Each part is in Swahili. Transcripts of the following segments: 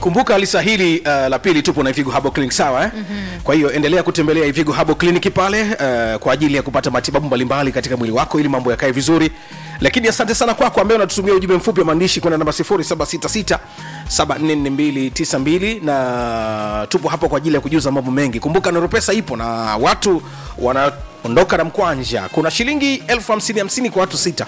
kumbuka lisa hili uh, la pili tupo na ivigo habo clinic sawa eh? mm-hmm. kwa hiyo endelea kutembelea ivigo habo clinic pale uh, kwa ajili ya kupata matibabu mbalimbali katika mwili wako ili mambo yakae vizuri lakini asante sana kwako ambaye unatutumia ujumbe mfupi wa maandishi kwenda namba 0766 744292 na tupo hapo kwa ajili ya kujuza mambo mengi kumbuka noropesa ipo na watu wanaondoka na mkwanja kuna shilingi elfu hamsini hamsini kwa watu sita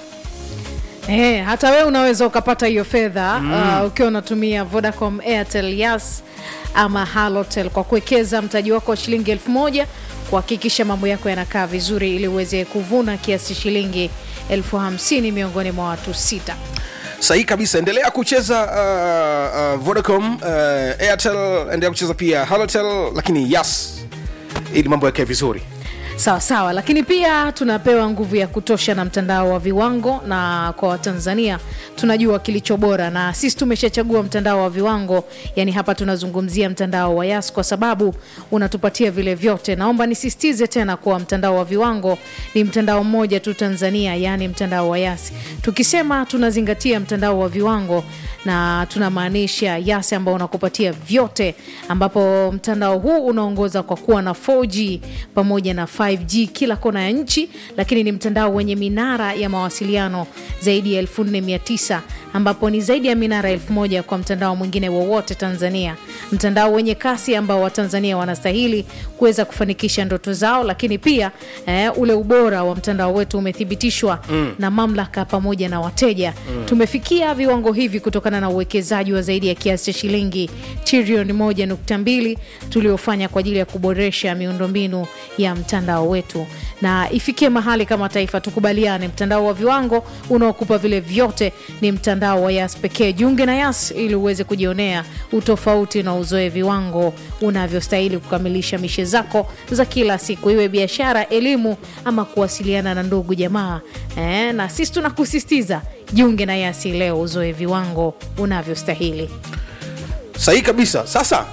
Eh, hata wewe unaweza ukapata hiyo fedha mm. uh, ukiwa unatumia Vodacom, Airtel, Yas ama Halotel kwa kuwekeza mtaji wako wa shilingi elfu moja kuhakikisha mambo yako yanakaa vizuri ili uweze kuvuna kiasi shilingi elfu hamsini miongoni mwa watu sita. sahihi kabisa endelea kucheza uh, uh, vodacom uh, airtel endelea kucheza pia halotel lakini yas ili mambo yakae vizuri sawa sawa lakini pia tunapewa nguvu ya kutosha na mtandao wa viwango na kwa watanzania tunajua kilicho bora na sisi tumeshachagua mtandao wa viwango yani hapa tunazungumzia mtandao wa yas kwa sababu unatupatia vile vyote naomba nisisitize tena kuwa mtandao wa viwango ni mtandao mmoja tu tanzania yaani mtandao wa yas tukisema tunazingatia mtandao wa viwango na tunamaanisha yas ambao unakupatia vyote ambapo mtandao huu unaongoza kwa kuwa na 4g pamoja na 5g kila kona ya nchi lakini ni mtandao wenye minara ya mawasiliano zaidi ya 4900 ambapo ni zaidi ya minara 1000 kwa mtandao mwingine wowote tanzania mtandao wenye kasi ambao watanzania wanastahili kuweza kufanikisha ndoto zao lakini pia eh, ule ubora wa mtandao wetu umethibitishwa mm. na mamlaka pamoja na wateja mm. tumefikia viwango hivi kutokana na uwekezaji wa zaidi ya kiasi cha shilingi trilioni 1.2 tuliofanya kwa ajili ya kuboresha miundombinu ya mtandao wetu na ifikie mahali kama taifa tukubaliane mtandao wa viwango unaokupa vile vyote ni mtandao wa yas pekee jiunge na yas ili uweze kujionea utofauti na uzoe viwango unavyostahili kukamilisha mishe zako za kila siku iwe biashara elimu ama kuwasiliana na ndugu jamaa eh, na sisi tunakusistiza jiunge na yasi leo uzoe viwango unavyostahili sahihi kabisa sasa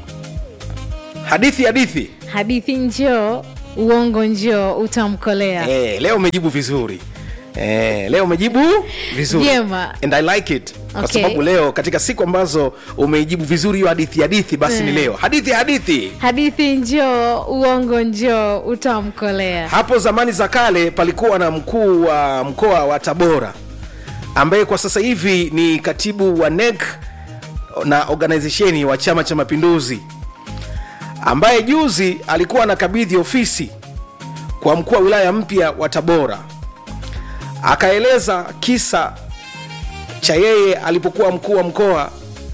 hadithi hadithi hadithi njoo uongo njoo utamkolea eh, leo umejibu vizuri Eh, leo umejibu vizuri Vyema. and i like it kwa Okay. sababu leo katika siku ambazo umeijibu vizuri hiyo hadithi hadithi basi ni Eh. leo hadithi hadithi hadithi njoo uongo njoo utamkolea hapo zamani za kale palikuwa na mkuu wa mkoa wa tabora ambaye kwa sasa hivi ni katibu wa nec na organizesheni wa chama cha mapinduzi ambaye juzi alikuwa anakabidhi ofisi kwa mkuu wa wilaya mpya wa tabora akaeleza kisa cha yeye alipokuwa mkuu wa mkoa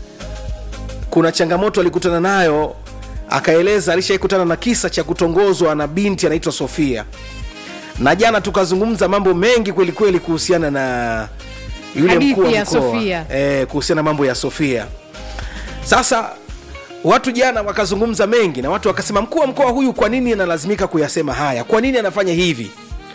kuna changamoto alikutana nayo akaeleza alishaikutana na kisa cha kutongozwa na binti anaitwa sofia na jana tukazungumza mambo mengi kwelikweli kuhusiana na yule Hadithi mkuu wa ya mkoa Sofia. e, kuhusiana na mambo ya sofia sasa watu jana wakazungumza mengi na watu wakasema mkuu wa mkoa huyu kwa nini analazimika kuyasema haya kwa nini anafanya hivi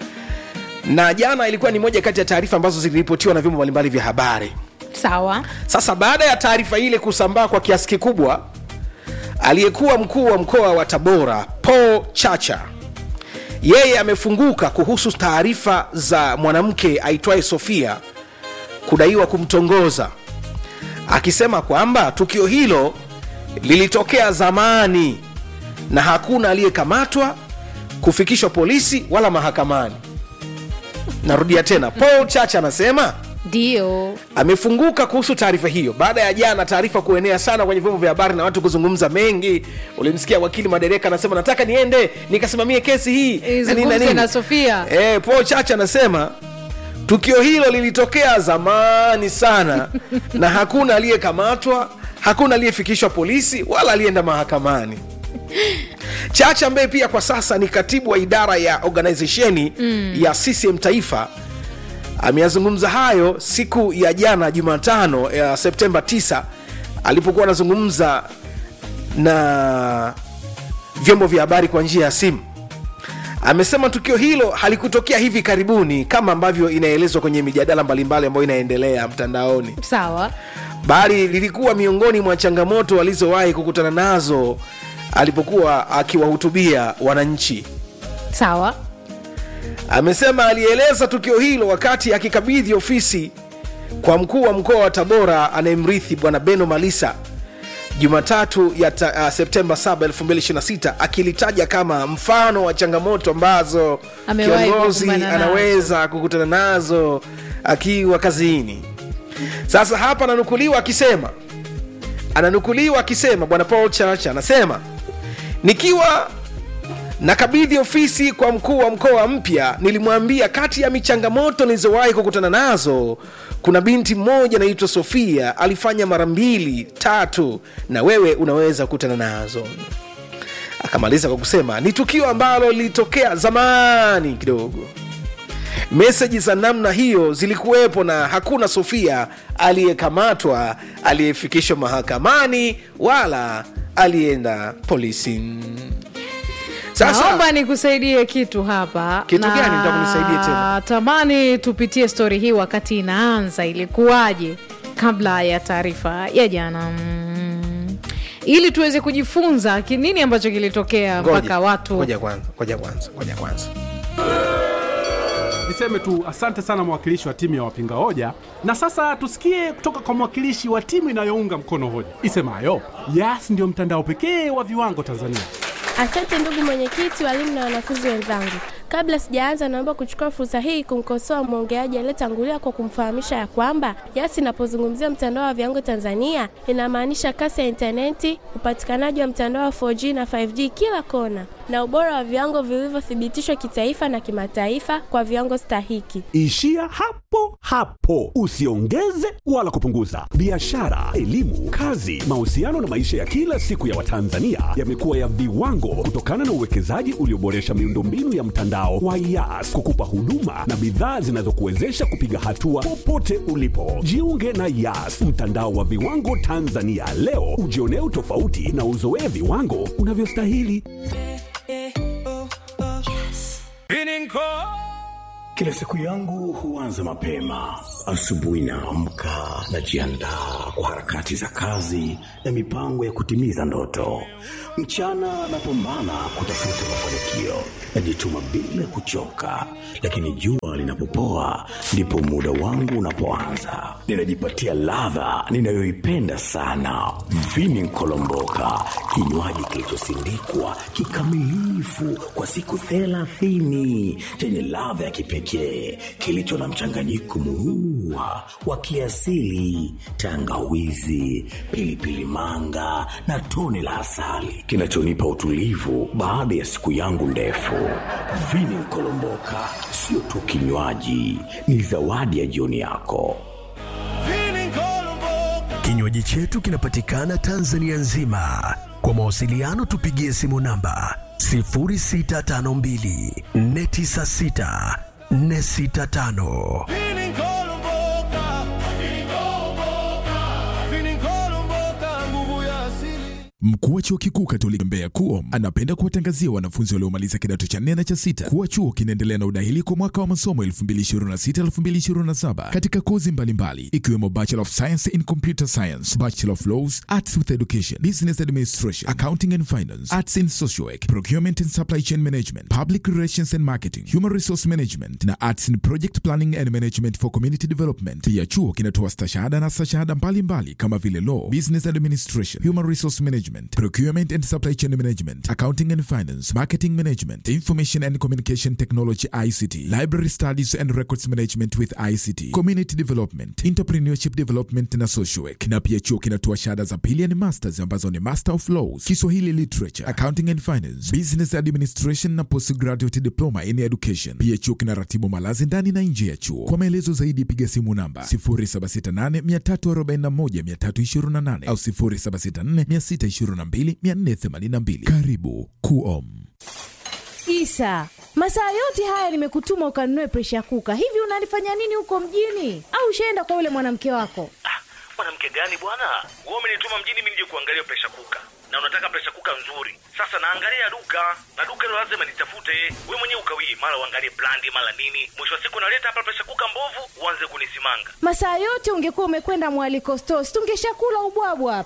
na jana ilikuwa ni moja kati ya taarifa ambazo ziliripotiwa na vyombo mbalimbali vya habari sawa sasa baada ya taarifa ile kusambaa kwa kiasi kikubwa aliyekuwa mkuu wa mkoa wa tabora paul chacha yeye amefunguka kuhusu taarifa za mwanamke aitwaye sofia kudaiwa kumtongoza akisema kwamba tukio hilo lilitokea zamani na hakuna aliyekamatwa kufikishwa polisi wala mahakamani narudia tena paul chacha anasema ndio amefunguka kuhusu taarifa hiyo baada ya jana taarifa kuenea sana kwenye vyombo vya habari na watu kuzungumza mengi ulimsikia wakili madereka anasema nataka niende nikasimamie kesi hii na nini na izungumze nini. na sofia Eh, Paul Chacha anasema tukio hilo lilitokea zamani sana na hakuna aliyekamatwa hakuna aliyefikishwa polisi wala aliyeenda mahakamani chacha ambaye pia kwa sasa ni katibu wa idara ya organizesheni mm. ya ccm taifa ameyazungumza hayo siku ya jana jumatano ya septemba 9 alipokuwa anazungumza na vyombo vya habari kwa njia ya simu amesema tukio hilo halikutokea hivi karibuni kama ambavyo inaelezwa kwenye mijadala mbalimbali ambayo inaendelea mtandaoni sawa bali lilikuwa miongoni mwa changamoto alizowahi kukutana nazo alipokuwa akiwahutubia wananchi sawa amesema alieleza tukio hilo wakati akikabidhi ofisi kwa mkuu wa mkoa wa tabora anayemrithi bwana beno malisa jumatatu ya ta, uh, septemba 7 2026 akilitaja kama mfano wa changamoto ambazo Amewahi kiongozi kukumbana nazo. anaweza kukutana nazo akiwa kazini sasa hapa ananukuliwa akisema ananukuliwa akisema bwana paul church anasema nikiwa nakabidhi ofisi kwa mkuu wa mkoa mpya nilimwambia kati ya michangamoto nilizowahi kukutana nazo kuna binti mmoja anaitwa sofia alifanya mara mbili tatu na wewe unaweza kukutana nazo akamaliza kwa kusema ni tukio ambalo lilitokea zamani kidogo meseji za namna hiyo zilikuwepo na hakuna sofia aliyekamatwa aliyefikishwa mahakamani wala alienda polisi sasa naomba nikusaidie kitu hapa Kitu gani? Nataka unisaidie tena. tamani tupitie stori hii wakati inaanza ilikuwaje kabla ya taarifa ya jana mm. ili tuweze kujifunza ki- nini ambacho kilitokea Ngoja, mpaka watu ngoja kwanza ngoja kwanza ngoja kwanza Niseme tu asante sana mwakilishi wa timu ya wapinga hoja, na sasa tusikie kutoka kwa mwakilishi wa timu inayounga mkono hoja isemayo Yas ndio mtandao pekee wa viwango Tanzania. Asante ndugu mwenyekiti, walimu na wanafunzi wenzangu. Kabla sijaanza, naomba kuchukua fursa hii kumkosoa mwongeaji aliyetangulia kwa kumfahamisha ya kwamba Yas inapozungumzia mtandao wa viwango Tanzania inamaanisha kasi ya intaneti, upatikanaji wa mtandao wa 4G na 5G kila kona, na ubora wa viwango vilivyothibitishwa kitaifa na kimataifa kwa viwango stahiki. Ishia hapo hapo, usiongeze wala kupunguza. Biashara, elimu, kazi, mahusiano na maisha ya kila siku ya Watanzania yamekuwa ya viwango kutokana na uwekezaji ulioboresha miundombinu ya mtandao wa Yas kukupa huduma na bidhaa zinazokuwezesha kupiga hatua popote ulipo. Jiunge na Yas, mtandao wa viwango Tanzania leo, ujionee utofauti na uzoee viwango unavyostahili. Kila siku yangu huanza mapema. Asubuhi naamka, najiandaa kwa harakati za kazi na mipango ya kutimiza ndoto. Mchana napambana kutafuta mafanikio, najituma bila kuchoka, lakini jua linapopoa ndipo muda wangu unapoanza. Ninajipatia ladha ninayoipenda sana, vini nkolomboka, kinywaji kilichosindikwa kikamilifu kwa siku thelathini chenye ladha ya kipekee kilicho na mchanganyiko murua wa kiasili, tangawizi, pilipili manga na tone la asali kinachonipa utulivu baada ya siku yangu ndefu. Vini Nkolomboka sio tu kinywaji, ni zawadi ya jioni yako. Kinywaji chetu kinapatikana Tanzania nzima. Kwa mawasiliano tupigie simu namba 0652 496 465. Mkuu wa chuo kikuu Katoliki Mbeya KUOM anapenda kuwatangazia wanafunzi waliomaliza kidato cha nne na cha sita kuwa chuo kinaendelea na udahili kwa mwaka wa masomo 2026-2027 katika kozi mbalimbali ikiwemo Bachelor of Science in Computer Science, Bachelor of Laws, Arts with Education, Business Administration, Accounting and Finance, Arts in Social Work, Procurement and Supply Chain Management, Public Relations and Marketing, Human Resource Management na Arts in Project Planning and Management for Community Development. Pia chuo kinatoa stashahada na stashahada mbalimbali kama vile Law, Business Administration, Human Resource Management, Procurement and Supply Chain Management, Accounting and Finance, Marketing Management, Information and Communication Technology ICT, Library Studies and Records Management with ICT, Community Development, Entrepreneurship Development na Social Work. Na pia chuo kinatoa shahada za pili ni masters ambazo ni Master of Laws, Kiswahili Literature, Accounting and Finance, Business Administration na Postgraduate Diploma in Education. Pia chuo kinaratibu malazi ndani na nje ya chuo. Kwa maelezo zaidi piga simu namba 0768 341 328 au 0764 622 482. Karibu KUOM. Isa, masaa yote haya nimekutuma ukanunue presha kuka. Hivi unalifanya nini huko mjini? Au ushaenda kwa yule mwanamke wako? mwanamke gani bwana wewe umenituma mjini mimi nije kuangalia presha kuka na unataka presha kuka nzuri sasa naangalia duka na duka hilo lazima nitafute we mwenyewe ukawii mara uangalie brandi mara nini mwisho wa siku naleta hapa presha kuka mbovu uanze kunisimanga Masaa yote ungekuwa umekwenda mwaliko store, si tungeshakula ubwabwa hapa.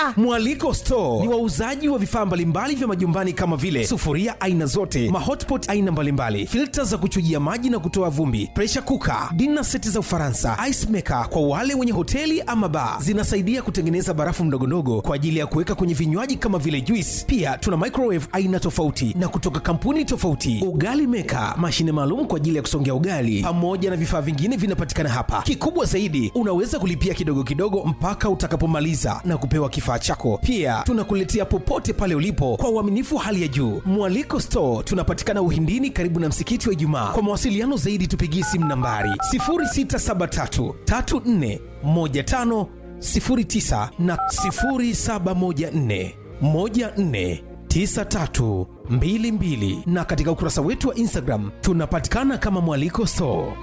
ah. Mwaliko Store ni wauzaji wa vifaa mbalimbali vya majumbani kama vile sufuria aina zote, mahotpot aina mbalimbali, filta za kuchujia maji na kutoa vumbi, pressure cooker, dinner seti za Ufaransa, ice maker kwa wale wenye hoteli ama bar. Zinasaidia kutengeneza barafu mdogondogo kwa ajili ya kuweka kwenye vinywaji kama vile juice. Pia tuna microwave aina tofauti na kutoka kampuni tofauti, ugali maker, mashine maalum kwa ajili ya kusongea ugali, pamoja na vifaa vingine vinapatikana hapa. Kikubwa zaidi, unaweza kulipia kidogo kidogo mpaka utakapomaliza na kupewa kifaa chako. Pia tunakuletea popote pale ulipo kwa uaminifu hali ya juu. Mwaliko Store tunapatikana Uhindini, karibu na msikiti wa Ijumaa. Kwa mawasiliano zaidi, tupigie simu nambari 0673 34 15 09 na 0714 14 9322 na katika ukurasa wetu wa Instagram tunapatikana kama Mwaliko Store.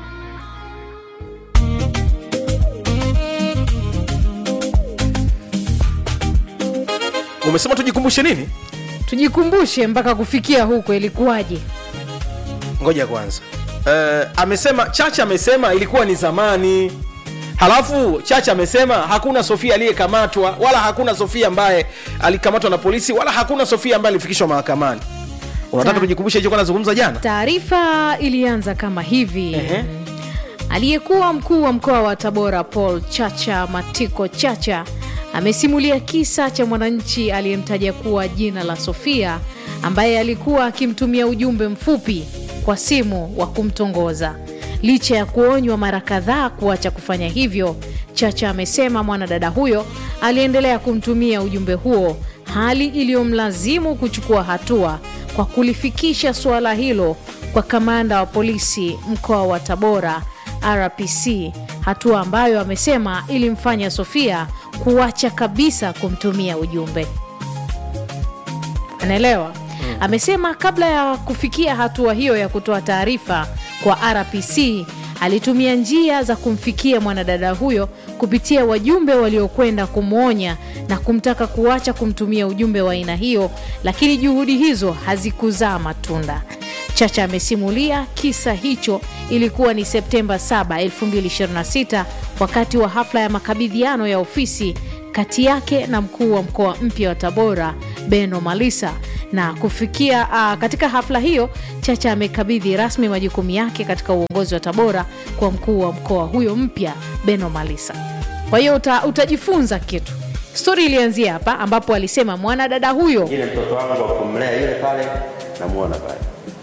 umesema tujikumbushe nini tujikumbushe mpaka kufikia huko ilikuwaje ngoja kwanza uh, amesema chacha amesema ilikuwa ni zamani halafu chacha amesema hakuna sofia aliyekamatwa wala hakuna sofia ambaye alikamatwa na polisi wala hakuna sofia ambaye alifikishwa mahakamani unataka Ta- tujikumbushe hicho nazungumza jana taarifa ilianza kama hivi Ehe. aliyekuwa mkuu wa mkoa wa tabora paul chacha matiko chacha amesimulia kisa cha mwananchi aliyemtaja kuwa jina la sofia ambaye alikuwa akimtumia ujumbe mfupi kwa simu wa kumtongoza licha ya kuonywa mara kadhaa kuacha kufanya hivyo chacha amesema mwanadada huyo aliendelea kumtumia ujumbe huo hali iliyomlazimu kuchukua hatua kwa kulifikisha suala hilo kwa kamanda wa polisi mkoa wa tabora rpc hatua ambayo amesema ilimfanya sofia kuacha kabisa kumtumia ujumbe anaelewa amesema kabla ya kufikia hatua hiyo ya kutoa taarifa kwa rpc alitumia njia za kumfikia mwanadada huyo kupitia wajumbe waliokwenda kumwonya na kumtaka kuacha kumtumia ujumbe wa aina hiyo lakini juhudi hizo hazikuzaa matunda chacha amesimulia kisa hicho ilikuwa ni septemba 7 2026 wakati wa hafla ya makabidhiano ya ofisi kati yake na mkuu wa mkoa mpya wa tabora beno malisa na kufikia uh, katika hafla hiyo chacha amekabidhi rasmi majukumu yake katika uongozi wa tabora kwa mkuu wa mkoa huyo mpya beno malisa kwa hiyo uta, utajifunza kitu stori ilianzia hapa ambapo alisema mwanadada huyo ile mtoto wangu wa kumlea yule pale namuona pale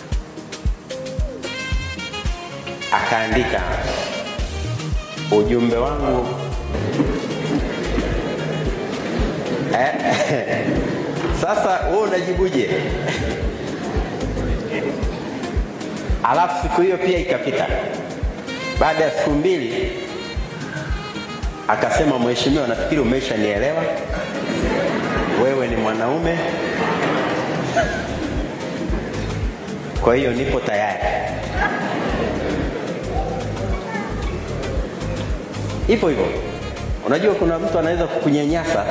akaandika ujumbe wangu eh, sasa wewe unajibuje alafu siku hiyo pia ikapita baada ya siku mbili akasema mheshimiwa nafikiri umeshanielewa wewe ni mwanaume kwa hiyo nipo tayari hivyo hivyo unajua kuna mtu anaweza kukunyanyasa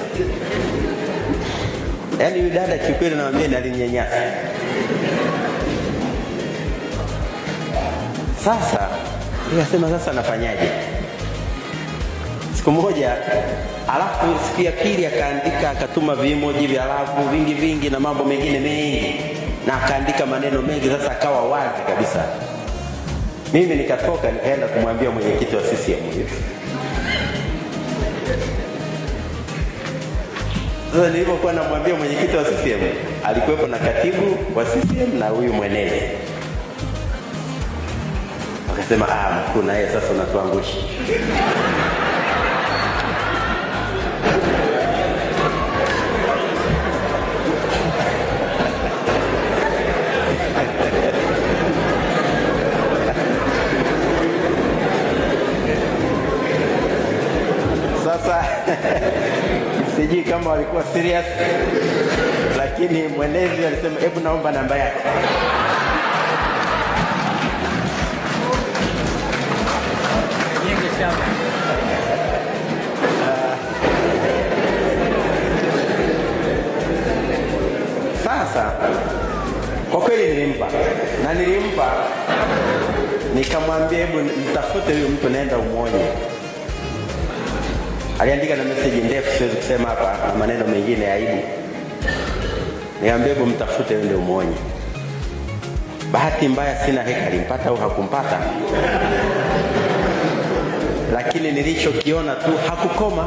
yaani huyu dada kiukweli nawambia nalinyanyasa sasa ikasema sasa nafanyaje siku moja alafu siku ya pili akaandika akatuma vimoji vya lavu vingi vingi na mambo mengine mengi na akaandika maneno mengi sasa akawa wazi kabisa mimi nikatoka nikaenda kumwambia mwenyekiti wa CCM hiyo sasa nilipokuwa namwambia mwenyekiti wa CCM alikuwepo na katibu wa CCM na huyu mwenezi wakasema ah mkuu na yeye sasa unatuangusha sasa sijui kama walikuwa serious lakini mwenezi alisema hebu naomba namba yake sasa kwa kweli nilimpa na nilimpa nikamwambia hebu mtafute huyu mtu naenda umwonye aliandika na meseji ndefu, siwezi kusema hapa, na maneno mengine ya aibu. Niambie, hebu mtafute uende umwonye. Bahati mbaya sina heka alimpata au hakumpata, lakini nilichokiona tu hakukoma.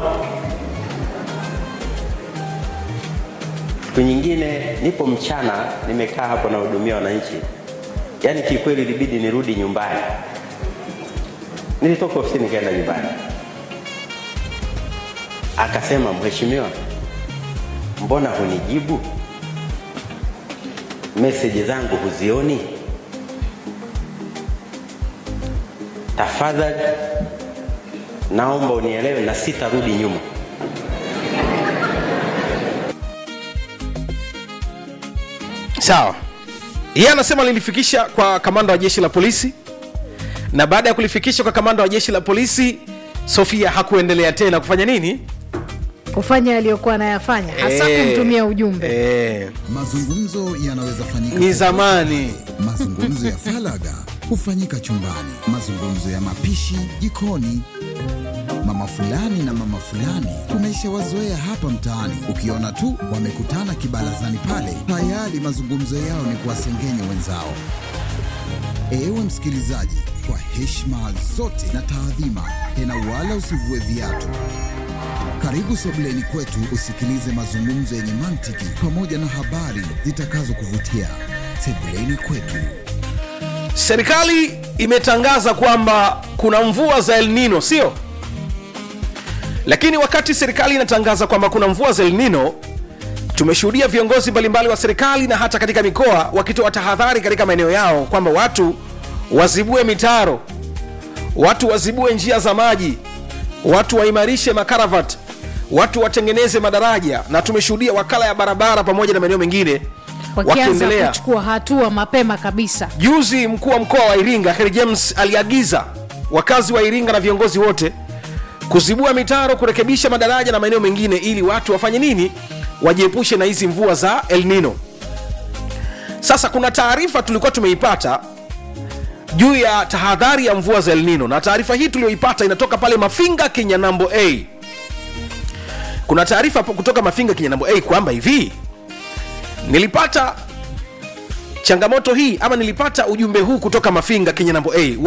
Siku nyingine nipo mchana, nimekaa hapo nahudumia wananchi, yaani kikweli ilibidi nirudi nyumbani. Nilitoka ofisini nikaenda nyumbani, akasema mheshimiwa, mbona hunijibu meseji zangu huzioni? Tafadhali naomba unielewe na sitarudi nyuma. sawa yeye anasema lilifikisha kwa kamanda wa jeshi la polisi na baada ya kulifikisha kwa kamanda wa jeshi la polisi sofia hakuendelea tena kufanya nini kufanya aliyokuwa anayafanya hasa Eh, kumtumia ujumbe eh, Mazungumzo yanaweza fanyika ni zamani Mazungumzo ya falaga hufanyika chumbani, mazungumzo ya mapishi jikoni. Mama fulani na mama fulani tumeshawazoea hapa mtaani, ukiona tu wamekutana kibarazani pale, tayari mazungumzo yao ni kuwasengenya wenzao. Ewe msikilizaji, kwa heshima zote na taadhima, tena wala usivue viatu. Karibu sebuleni kwetu usikilize mazungumzo yenye mantiki pamoja na habari zitakazokuvutia. Sebuleni kwetu. serikali imetangaza kwamba kuna mvua za el nino sio lakini wakati serikali inatangaza kwamba kuna mvua za el nino tumeshuhudia viongozi mbalimbali wa serikali na hata katika mikoa wakitoa tahadhari katika maeneo yao kwamba watu wazibue mitaro watu wazibue njia za maji watu waimarishe makaravat watu watengeneze madaraja na tumeshuhudia wakala ya barabara pamoja na maeneo mengine wakianza wakiendelea kuchukua hatua mapema kabisa juzi mkuu wa mkoa wa iringa Heri james aliagiza wakazi wa iringa na viongozi wote kuzibua mitaro kurekebisha madaraja na maeneo mengine ili watu wafanye nini wajiepushe na hizi mvua za el nino sasa kuna taarifa tulikuwa tumeipata juu ya tahadhari ya mvua za el nino na taarifa hii tuliyoipata inatoka pale mafinga kinyanambo a kuna taarifa hapo kutoka mafinga kinyanambo a kwamba hivi nilipata changamoto hii ama nilipata ujumbe huu kutoka mafinga kinyanambo a